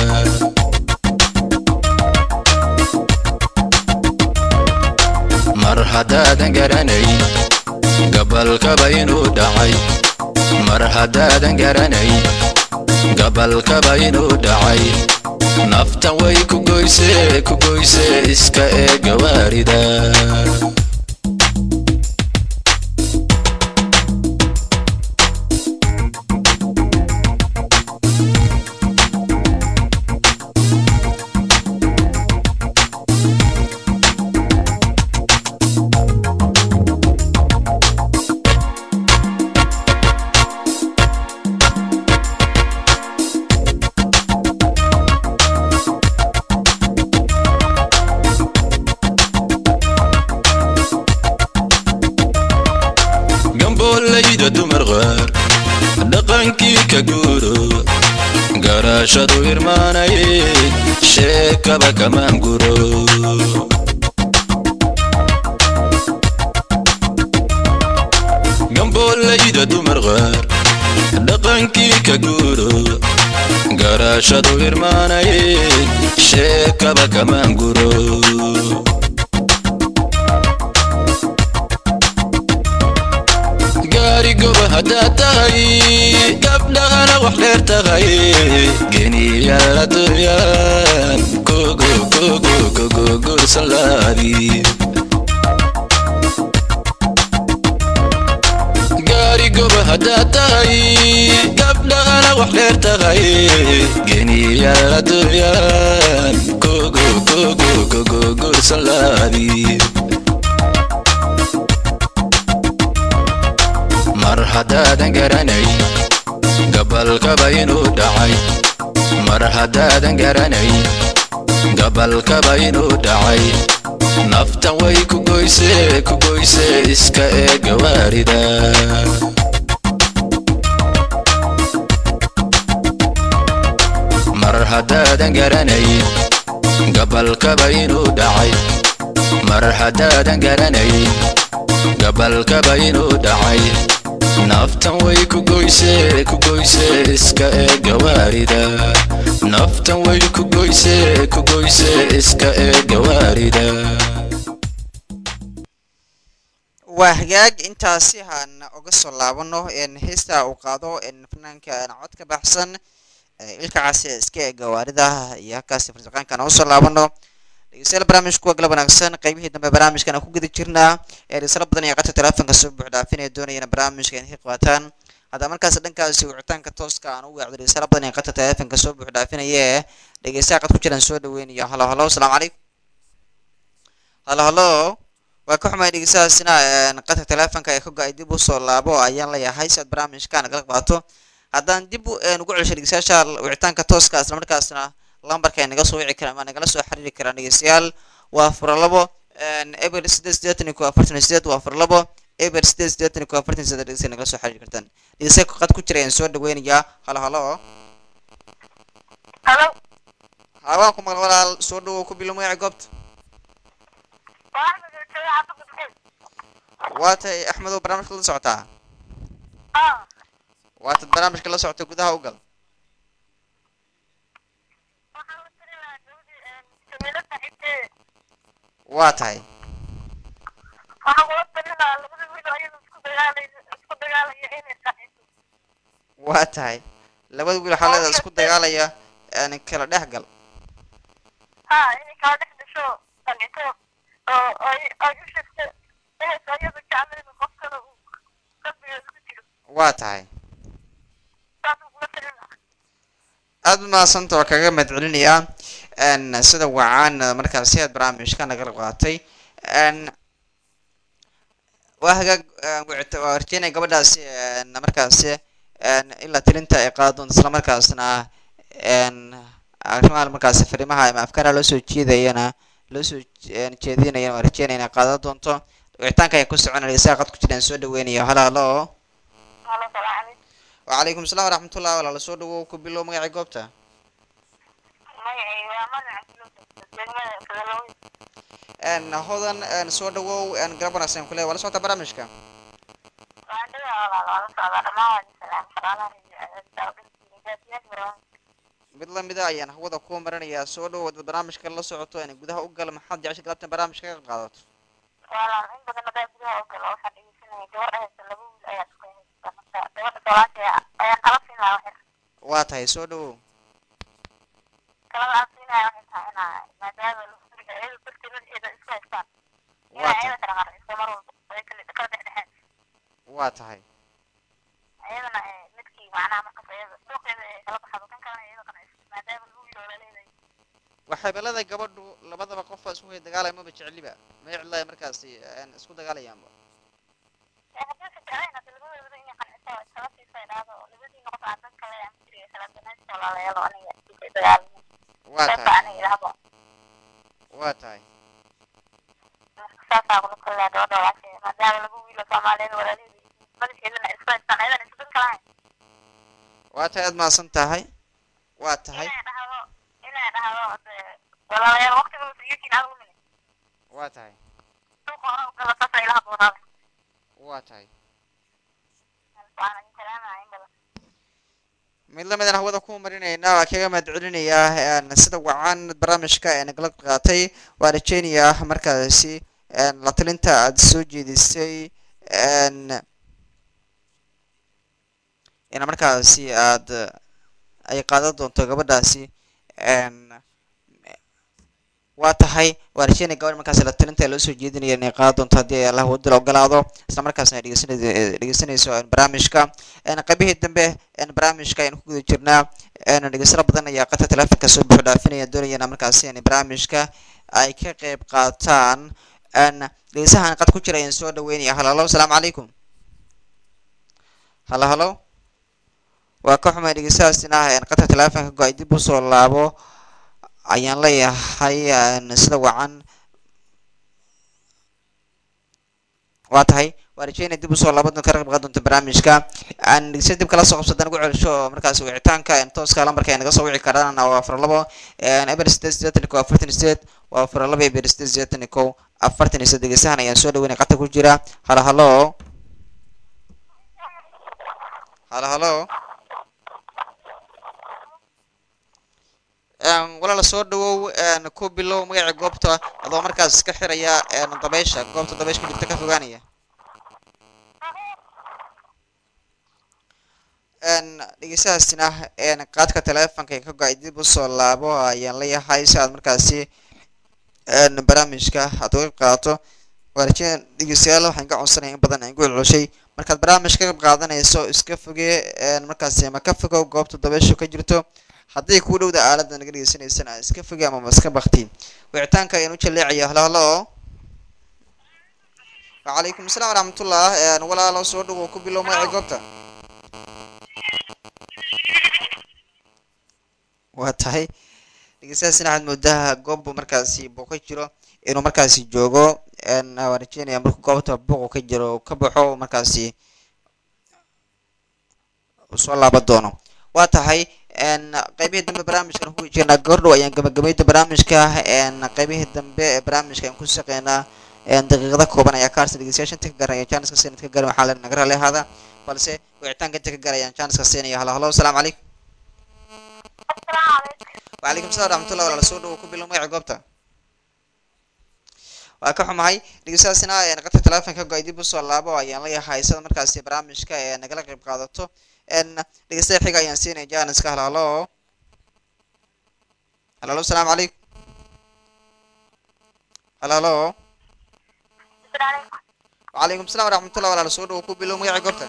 mar haddaadan garanayn gabalkaba inuu dhacay mar haddaadan garanayn gabalkaba inuu dhacay naftan way ku goyse ku goyse iska ee gawaarida gamboollayda dumar qaar dhaqankii ka guuro garaashadu irmaanay sheekaba kamaan guro gamboollayda dumar qaar dhaqankii ka guuro garaashadu irmaanay sheekaba kamaan guro gaari goba haddaad tahay gabdhahana wax dheer tahay geniyal adduunyaan kogo kogo kogo gursalaadi gaari goba haddaad tahay gabalkaba inuu dhacay mar haddaadan garanay gabalkaba inuu dhacay naftan way ku goyse ku goyse iska ee gawaarida mar haddaadan garanay gabalkaba inuu dhacay mar haddaadan garanay gabalkaba inuu dhacay naftan way ku goyse ku goyse iska ee gawaarida naftan way ku goyse ku goyse iska ee gawaarida waa hagaag intaasi haan uga soo laabano een heesta uu qaado een fanaanka een cod ka baxsan ee ilka casi iska ee gawaarida iyo halkaasi farsaqaankan uga soo laabano dhegeystayaal barnaamijku waa galab wanaagsan qaybihii dambe barnaamijkan aan ku guda jirnaa ee dhegeysalo badan iyo qadka teleefonka soo buux dhaafinaya doonayana barnaamijka inay ka qaataan haddaba markaas dhankaasi wicitaanka tooska aan u weecdo dhegeysalo badan iyo qadka teleefonka soo buux dhaafinaya ee dhegeystaha qad ku jiraan soo dhaweynayo halo halo asalaamu calaykum halo halo waa ka xumay dhegeystahaasina een qadka teleefonka ee ka go-ay dib u soo laabo ayaan leeyahay si aad barnaamijka nagala qaato haddaan dib u een ugu celsho dhegeystayaasha wicitaanka tooska isla markaasna lambarka ay naga soo wici karaan ama nagala soo xiriiri karaan dhegeystayaal waa fura labo een eber sideed siddeetan iyo kow afartan iyo sideed waa fura labo eber sideed siddeetan iyo kow afartan iyo sideed dhegeystayaal nagala soo xiriiri kartaan dhegeystayaal qad ku jira ayaan soo dhaweynayaa halo halo halo hawaan ku maqal walaal soo dhawow ku bilo magaca goobta waa axmed oo jooga xaafadda bukey waa tahay axmedow barnaamijka la socotaa ah waatad barnaamijka la socota gudaha u gal waxaan la tiri lahaa gabadhii jamiilo saaxiibteeda waa tahay waxaan kula tiri lahaa labada wiil oo iyada isku dagaalay isku dagaalaya inay saaxiibto waa tahay labada wiil waxaa leedahay isku dagaalaya een kala dhex gal ha inay kala dhex dhasho qancito oo ay ay u sheegto inaysa iyada jeclayn qof kale uu qalbiga isku jiro waa tahay saasaan kula tiri lahaa aad u mahadsanta waa kaga mahadcelinayaa een sida wacaan markaasi aad barnaamijka nagala qaatay een waa hagaag een wicita- waa rajeynaya gabadhaasi een markaasi een ilaa tilinta ay qaado doonto isla markaasna een arrimaha markaasi fariimaha ama afkaaraha loo soo jeedayana loo soo een jeedinayana waa rajeynaya inay qaadan doonto wicitaanka ayaa ku soconaya saa qad ku jiraan soo dhaweynaya halo halo halo salaamu calaykum وعليكم السلام ورحمة الله ولا soo dhawow ku bilow magacii goobta magacay waa magaca degmada fadalooyin een hodan een soo dhawow een garab wanaagsan kule wala socota barnaamijka waan dhigaa walaal waa la socdaa dhammaan waa idin salaam shaqaalaha iyo mid lamida ayaan hawada ku marinayaa soo dhawow dad barnaamijka la socoto in gudaha u gal maxaad jecesha galabtan barnaamijka ka qaadato walaal in badan hadaa gudaha oo galo waxaan dhegeysanaya gabadha haysta laba wiil ayaa isku haysta marka gabadha soomaaliya ayaa kala siin lahaa waxay waa tahay soo dhawow kalada aan siinaya waxay tahay inaa maadaama lafuriga iyada darteed madaxeeda isku haystaan waa inaa tahay iyada kala qarxiso mar walba ay kala kala dhexdhexeen waa tahay iyadana ee midkii macnaha markas iyada dhuuqeeda ee kala baxdo kan kalena iyada qanciso maadaama lagu wiil oo laleedahay waxay balada gabadhu labadaba qofa isku hay dagaalaya maba jeceliba ma jeclaya markaasi een isku dagaalayaanba ee haddii sa jeclayn hadda labadooda inay qanciso oo iskala siiso ay dhahdo labadii noqoto aan dan kale aan jiriga kala banaaska walaalayaal oo aniga isay dagaalmin waa qeybta tahay aniga idhahdo waa tahay marka saasaa kula kulaa gabadha walaasheeda maadaama lagu wiilo soomaaliyeed walaalaheeda madaxeedana isku haystaan ayadana isku dan kalahayn waa tahay aad mahadsan tahay waa tahay inay dhahdo inay dhahdo hade walaalayaal waqtiga masiiyakiin aad lumine waa tahay suuqa hore ugala saasa ilaha doonaada waa tahay waana in salaamaya in badan mid lamidaan hawada ku marinayna waa kaga mahadcelinayaa een sida wacan barnaamijka ee nagala qaatay waa rajeynayaa markaasi een la talinta aad soo jeedisay een ina markaasi aad ay qaadan doonto gabadhaasi een waa tahay waa rajeynaya gabadha markaasi la talinta ee loo soo jeedinaya inay qaadan doonto haddii ay allah wadda la ogolaado isla markaasna ay dhegeysanay- dhegeysanayso een barnaamijka een qaybihii dambe een barnaamijka ayaan ku guda jirnaa een dhegeysano badan ayaa qadka teleefonka soo buux dhaafinaya doonayana markaasi in barnaamijka ay ka qayb qaataan een dhegeysahan qad ku jira ayaan soo dhaweynaya halo halo asalaamu calaykum halo halo waa ka xumay dhegeystahaasina een qadka teleefonka go-ay dib usoo laabo ayaan leeyahay een sida wacan waa tahay waa rajeynaya dib usoo laabo ka qayb qaadan doonta barnaamijka aan dhegeysta dib kala soo qabsadaan ugu celisho oo markaas wicitaanka een tooska lambarka ay naga soo wici karaan waa afar labo een eber sideed siddeetan iyo kow afartan iyo sideed waa afar labo eber sideed siddeetan iyo kow afartan iyo sideed dhegeystahan ayaan soo dhaweynay qadka ku jira halo halo halo halo een walaala soo dhawow een ku bilow magaca goobta adoo markaas iska xiraya een dabeysha goobta dabeysha ku jirta ka fogaanaya een dhegeystahaasina een qaadka teleefonka ee ka go-ay dib usoo laabo ayaan leeyahay si aad markaasi een barnaamijka aad uga qayb qaadato waa rajeen dhegeystayaal waxaan ka codsanaya in badan aan ku celcelshay markaad barnaamij ka qayb qaadanayso iska fogee een markaasi ama ka fogow goobta dabeyshu ka jirto hadday kuu dhowda aaladda naga dhegeysanaysana iska fogee ama iska bakti wicitaanka ayaan u jaleecaya halo halo wacalaykum asalaam waraxmatullah een walaalo soo dhawow ku bilow magaca goobta waa tahay dhegeystahaasina waxaad moodaa goob markaasi buu ka jiro inuu markaasi joogo een waan rajeynaya markuu goobta buuqu ka jiro uu ka baxo markaasi uu soo laaban doono waa tahay een qaybihii dambe barnaamijkan ku jirnaa gordhow ayaan gabagabayda barnaamijka een qaybihii dambe ee barnaamijka aan ku shaqeynaa een daqiiqada kooban ayaa ka harsan dhegeystayaasha inta ka gaaraya jaaniska siinad ka garan waxaa naga raalli ahaada balse wicitaanka inta ka gaarayaan jaaniska siinaya halo halo asalaamu calaykum asalaamu calaykum وعليكم السلام ورحمة الله ولا سود وكبي لهم magaca goobta waa ka xumahay dhegeystayaasina een qadka teleefonka go-ay dib usoo laabo ayaan leeyahay sida markaasi barnaamijka ee nagala qayb qaadato een dhegeystaha xiga ayaan siinaya jaaniska halo halo halo halo asalaamu calaykum halo halo asalaamu وعليكم السلام ورحمة الله ولا سود وكبي لهم magaca goobta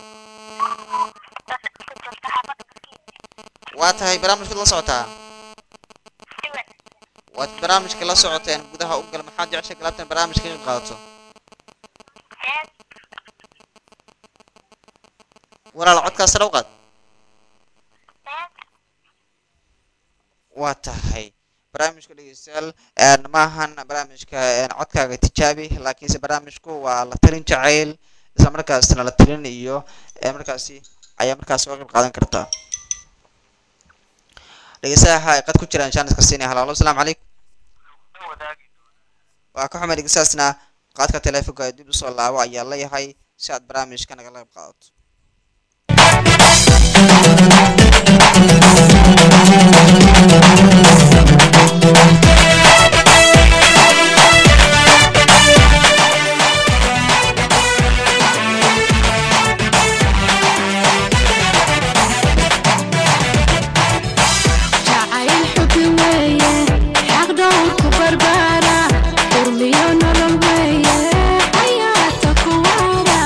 waa tahay barnaamijka la socotaa waad barnaamijka la socoteen gudaha u gal maxaad jeceshay galabtan barnaamijka ka qayb qaadato walaal codkaas sare u qaad waa tahay barnaamijka dhegeystayaal een maahan barnaamijka een codkaaga tijaabi laakiinse barnaamijku waa la talin jacayl isla markaasna la talin iyo ee markaasi ayaa markaas uga qayb qaadan kartaa dhegeystaha ay qad ku jiraan jaaniska siinaya halaalo asalaamu calaykum waa ka xumay dhegeystahaasna qaadka teleefonka ee dib usoo laabo ayaa leeyahay si aad barnaamijka nagala qayb qaadato jacayl xubi weeye xaq dhowrku barbaara urmiyo nolol weeye xayaata kuwaara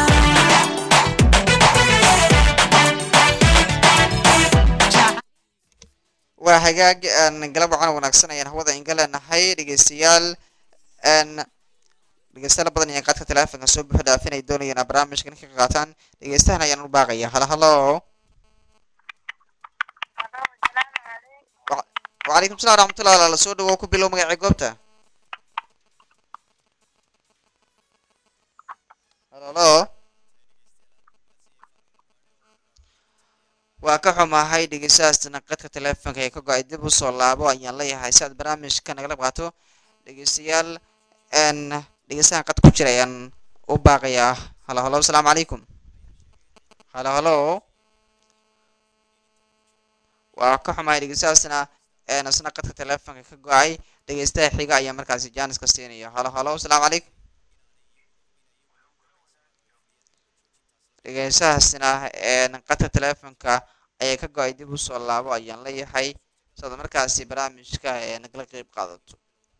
waa hagaag een galab wacan wanaagsan ayaan hawada inga leenahay dhegeystayaal een dhegeystayaal badan ayaan qaadka teleefonka soo buuxi dhaafin ay doonayaan inay barnaamijkan ka qaataan dhegeystahan ayaan u baaqaya halo halo Wa- وعليكم السلام ورحمة الله ولا soo dhawow ku bilow magaca goobta halo halo waa ka xumahay dhegeystahaasna qadka teleefonka ee ka go-ay dib usoo laabo ayaan leeyahay si aad barnaamijka nagala qaato dhegeystayaal n dhegeystahan qad ku jira ayaan u baaqayaa halo halo asalaamu calaykum halo halo waa ka xumahay dhegeystahaasna n isna qadka teleefonka ka go-ay dhegeystaha xiga ayaa markaasi jaaniska siinaya halo halo asalaamu calaykum dhegeystahaasna n qadka teleefonka ayaa ka go-ay dib usoo laabo ayaan leeyahay siaad markaasi barnaamijka ee nagala qeyb qaadato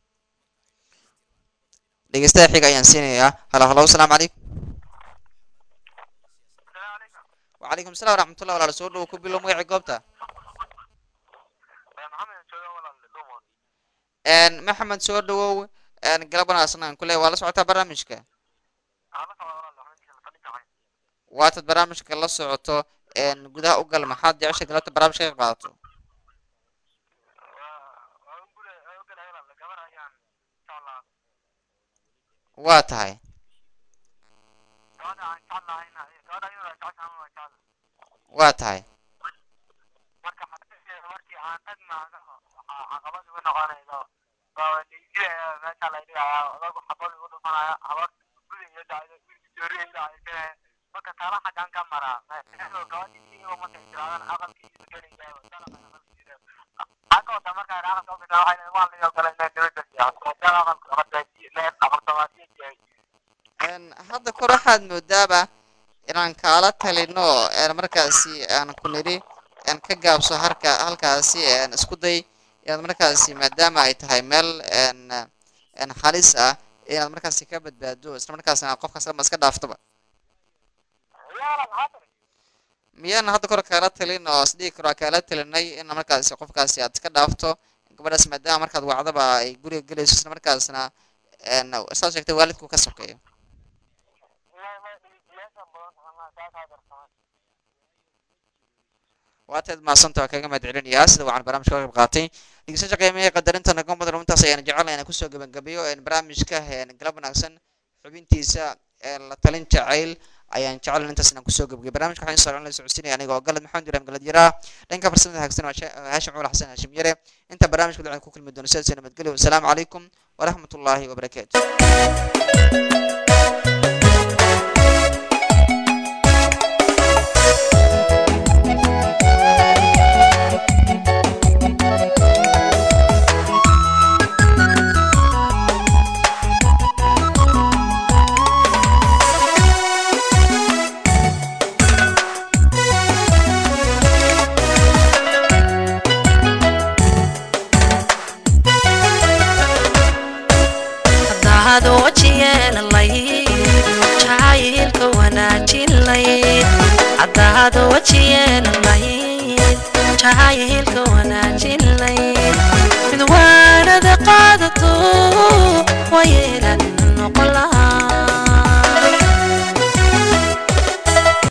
dhegeystaha xiga ayaan siinayaa halo halo asalaamu calaykum وعليكم السلام ورحمة الله ولا سود وكبيلو مقعي قوبتا ان محمد سود و ان قلبنا اصلا كله ولا سعوتا برامجك واتد برامجك la socoto een gudaha u gal maxaad jeceshay galabta barnaamijka ka qayb qaadato waa tahay waa tahay een hadda kor waxaad moodaaba inaan kaala talino een markaasi aan ku nidhi een ka gaabso harka halkaasi een isku day inaad markaasi maadaama ay tahay meel een een halis ah inaad markaasi ka badbaado isla markaasina qofkaas ama iska dhaaftoba miyaan hadda kor kaala talin oo isdhihi karo kaala talinay in markaasi qofkaasi aad iska dhaafto gabadhaas maadaama markaad wacdaba ay guriga gelayso isla markaasna een saad sheegtay waalidku ka sokeeyo waataad mahadsanta waa kaga mahad celinayaa sida waxaan barnaamijka ka qayb qaatay dhegeystayaasha qiimaha ee qadarinta naga mudan runtaas ayaan jecelnahay inaan kusoo gabagabeeyo een barnaamijka een galab wanaagsan xubintiisa ee la talin jacayl ayaan jecel intaas inaan kusoo gabagabeeyo barnaamijka waxaan soo la socodsiinaya aniga oo galad maxamed ibrahim galad yaraa dhanka farsamada hagsan waa haashim cuul xasan haashim yare inta barnaamijka waxaan ku kulmi doono sidaas nabadgelyo wasalaamu calaykum waraxmatullaahi wabarakaatu haddaad wajiyeelalay jacaylka wanaajin layd haddaad wajiyeelalayd jacaylka wanaajin layd mid waanada qaadato